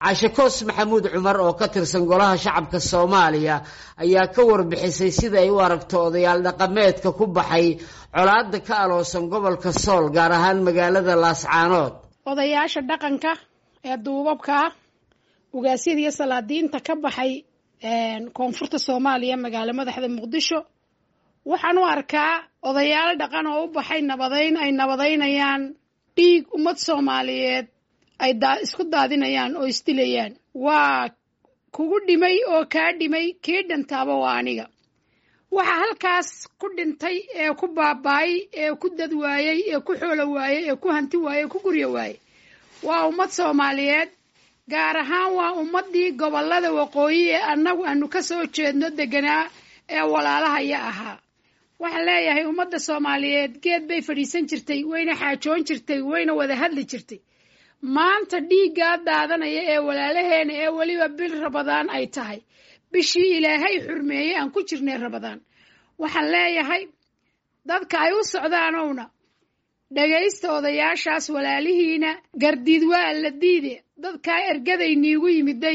cashe koos maxamuud cumar oo ka tirsan golaha shacabka soomaaliya ayaa ka warbixisay sida ay u aragto odayaal dhaqameedka ku baxay colaada ka aloosan gobolka sool gaar ahaan magaalada laascaanood odayaasha dhaqanka ee duubabka ah ugaasyada iyo salaadiinta ka baxay koonfurta soomaaliya magaalo madaxda muqdisho waxaan u arkaa odayaal dhaqan oo u baxay nabadayn ay nabadaynayaan dhiig ummad soomaaliyeed ay isku daadinayaan oo isdilayaan waa kugu dhimay oo kaa dhimay kii dhintaaba waa aniga waxa halkaas ku dhintay ee ku baaba'ay ee ku dad waayey ee ku xoolo waayey ee ku hanti waayey ee ku guryo waayey waa ummad soomaaliyeed gaar ahaan waa ummaddii gobollada waqooyi ee annagu aanu ka soo jeedno deganaa ee walaalahaya ahaa waxaan leeyahay ummadda soomaaliyeed geed bay fadhiisan jirtay wayna xaajoon jirtay wayna wada hadli jirtay maanta dhiiggaa daadanaya ee walaalaheena ee weliba bil rabadaan ay tahay bishii ilaahay xurmeeyey aan ku jirnay rabadaan waxaan leeyahay dadka ay u socdaanowna dhagaysta odayaashaas walaalihiina gardiid waa la diide dadkaa ergaday niigu yimiday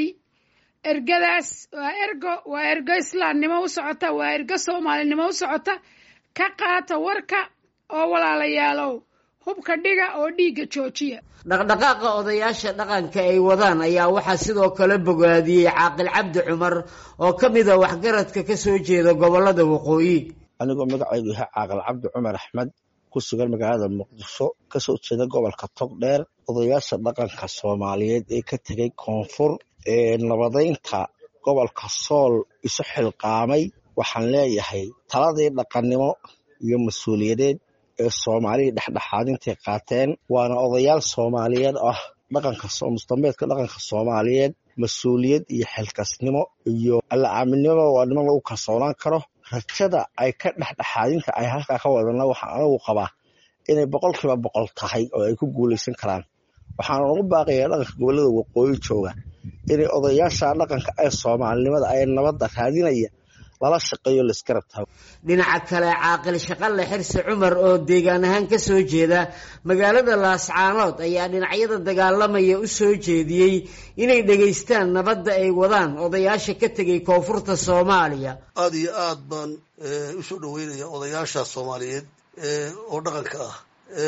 ergadaas waa ergo waa ergo islaamnimo u socota waa ergo soomaalinimo u socota ka qaata warka oo walaalayaalow hubka dhiga oo dhiigga joojiya dhaqdhaqaaqa odayaasha dhaqanka ay wadaan ayaa waxaa sidoo kale bogaadiyey caaqil cabdi cumar oo ka mid a waxgaradka ka soo jeeda gobollada waqooyi anigoo magacaygu yahay caaqil cabdi cumar axmed ku sugan magaalada muqdisho kasoo jeeda gobolka togdheer odayaasha dhaqanka soomaaliyeed ee ka tegay koonfur ee nabadaynta gobolka sool isu xilqaamay waxaan leeyahay taladii dhaqannimo iyo mas-uuliyadeed ee soomaalida dhexdhexaadintay qaateen waana odayaal soomaaliyeed ah dhaqanka mustameedka dhaqanka soomaaliyeed mas-uuliyad iyo xilkasnimo iyo alla aaminimo waa niman lagu kalsoonaan karo rajada ay ka dhexdhexaadinta ay halkaa ka wadana waxaan anagu qabaa inay boqolkiiba boqol tahay oo ay ku guulaysan karaan waxaana ugu baaqayaa dhaqanka gobollada waqooyi jooga inay odayaasha dhaqanka ee soomaalinimada ay nabadda raadinaya lala shaqeeyo laiskarab tago dhinaca kale caaqil shaqalle xirsi cumar oo deegaan ahaan ka soo jeeda magaalada laascaanood ayaa dhinacyada dagaalamaya u soo jeediyey inay dhegaystaan nabadda ay wadaan odayaasha ka tegay koonfurta soomaaliya aada iyo aad baan usoo dhaweynaya odayaasha soomaaliyeed oo dhaqanka ah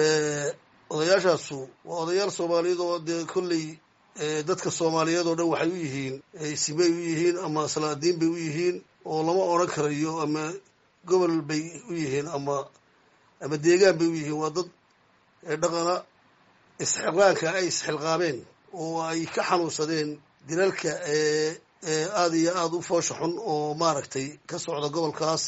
odayaashaasu waa odayaal soomaaliyeed oo dee kolley dadka soomaaliyeed oo dhan waxay u yihiin simay u yihiin ama salaadiin bay u yihiin oo lama odran karayo ama gobol bay u yihiin ama ama deegaan bay u yihiin waa dad dhaqana isxilqaanka ay isxilqaameen oo ay ka xanuunsadeen dilalka aada iyo aada u foosha xun oo maaragtay ka socda gobolkaas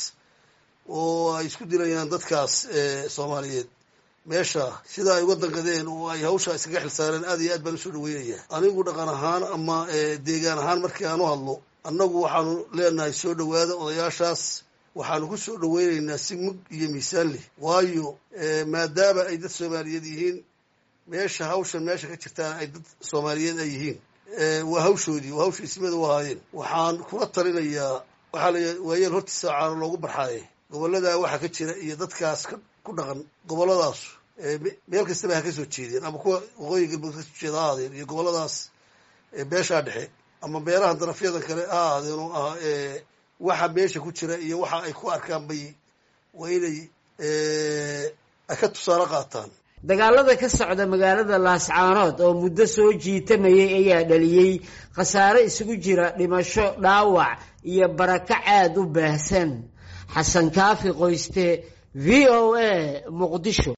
oo ay isku dilayaan dadkaas soomaaliyeed meesha sida ay uga danqadeen oo ay hawshaa iskaga xilsaareen aad iyo aad baan usoo dhaweynaya anigu dhaqan ahaan ama deegaan ahaan markii aan u hadlo annagu waxaanu leenahay soo dhowaada odayaashaas waxaanu ku soo dhoweynaynaa si mug iyo miisaan leh waayo maadaama ay dad soomaaliyeed yihiin meesha hawshan meesha ka jirtaan ay dad soomaaliyeed ay yihiin waa hawshoodii waa hawsha ismada u ahaayeen waxaan kula talinayaa waxaa la waayeel hortiisa caano loogu barxaaye gobolladaa waxaa ka jira iyo dadkaas ku dhaqan gobolladaasu meel kastaba ha ka soo jeedeen ama kuwa waqooyi galbeed kasoo jeeda ha ahaadeen iyo gobolladaas beeshaa dhexe ama beeraha darafyadan kale ha ahaadeen oo ah waxa meesha ku jira iyo waxa ay ku arkaan bay waa inay ay ka tusaale qaataan dagaalada ka socda magaalada laascaanood oo muddo soo jiitamayay ayaa dhaliyey khasaare isugu jira dhimasho dhaawac iyo barakac aada u baahsan xasan kaafi qoyste v o a muqdisho